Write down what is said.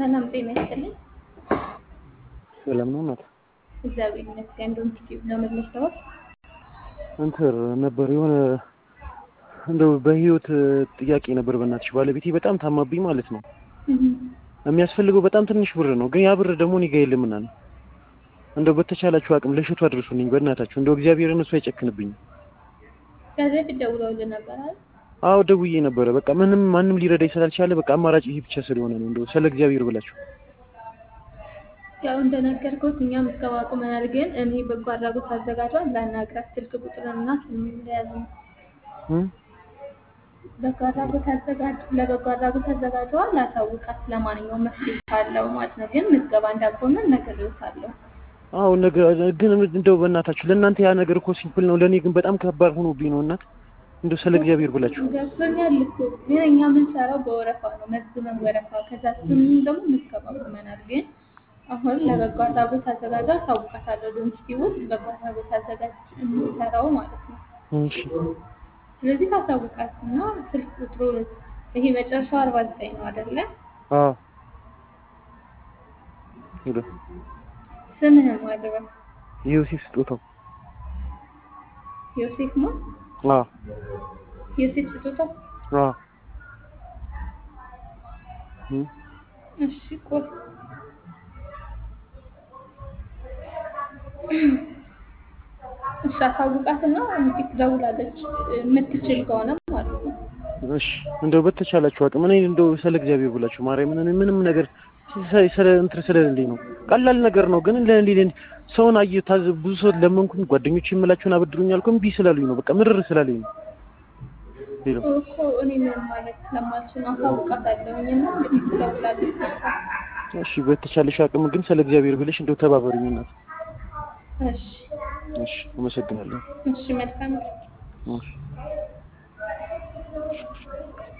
ሰላም ጤና ይስጥልኝ። ሰላም ነው እናት? እግዚአብሔር ይመስገን። እንደውም ቲቪ ነው የምንወስደው። እንትን ነበር የሆነ እንደው በህይወት ጥያቄ ነበር። በእናትሽ ባለቤቴ በጣም ታማብኝ ማለት ነው። የሚያስፈልገው በጣም ትንሽ ብር ነው፣ ግን ያ ብር ደግሞ እኔ ጋ የለምና ነው። እንደው በተቻላችሁ አቅም ለሽቱ አድርሱልኝ በእናታችሁ። እንደው እግዚአብሔርን እሱ አይጨክንብኝም። ከዚህ በፊት ደውለውልህ ነበር አይደል? አዎ ደውዬ ነበረ። በቃ ምንም ማንም ሊረዳኝ ስላልቻለ በቃ አማራጭ ይሄ ብቻ ስለሆነ ነው። እንደው ስለ እግዚአብሔር ብላችሁ ያው እንደነገርኩት እኛም እስከ አቁመናል፣ ግን እኔ በጎ አድራጎት አዘጋጇን ላናግራት ስልክ ቁጥርና ስም እንደያዝ ነው። በጎ አድራጎት አዘጋጅ ለበጎ አድራጎት አዘጋጇ ላሳውቃት ለማንኛውም መፍትሄ ካለው ማለት ነው። ግን ምዝገባ እንዳቆመ ነግሬዎታለሁ። አዎ ነገር ግን እንደው በእናታችሁ ለእናንተ ያ ነገር እኮ ሲምፕል ነው፣ ለእኔ ግን በጣም ከባድ ሆኖብኝ ነው። እናት እንደው ስለ እግዚአብሔር ብላችሁ ገብቶኛል እኮ ግን እኛ የምንሰራው በወረፋ ነው፣ መዝግበን ወረፋ። ከዛ እሱንም ደግሞ ምዝገባ አቁመናል። ግን አሁን ለበጎ አድራጎት አዘጋጇ አሳውቃታለሁ። ዶንኪቲ ውስጥ በጎ አድራጎት አዘጋጅ የሚሰራው ማለት ነው። እሺ ስለዚህ ታሳውቃት እና ስልክ ቁጥሩ ይሄ መጨረሻው አርባ ዘጠኝ ነው አይደለ? አዎ ሄሎ ስምህን ማድረግ ዮሴፍ ስጦታው ዮሴፍ ነው። አዎ ዮሴፍ ስጦታው። አዎ እም እሺ ቆይ እሺ አሳውቃትና እንግዲህ ትደውላለች የምትችል ከሆነ ማለት ነው። እሺ እንደው በተቻላችሁ አቅም እኔ እንደው ስለ እግዚአብሔር ብላችሁ ማርያምን እኔ ምንም ነገር ስለ እንትን ስለሌለኝ ነው። ቀላል ነገር ነው ግን ለሌለኝ ሰውን አየ ታዝ ብዙ ሰው ለመንኩኝ ጓደኞች የምላቸውን አበድሩኝ አልኩ እምቢ ስላሉኝ ነው። በቃ ምርር ስላለኝ ነው። ሄሎ እኮ እኔ ምን ማለት ስለማልችል አሳውቃታለሁኝ እና እንግዲህ ትደውላለች። እሺ በተቻለሽ አቅም ግን ስለ እግዚአብሔር ብለሽ እንደው ተባበሩኝ እናት። እሺ እሺ አመሰግናለሁ። እሺ መልካም እሺ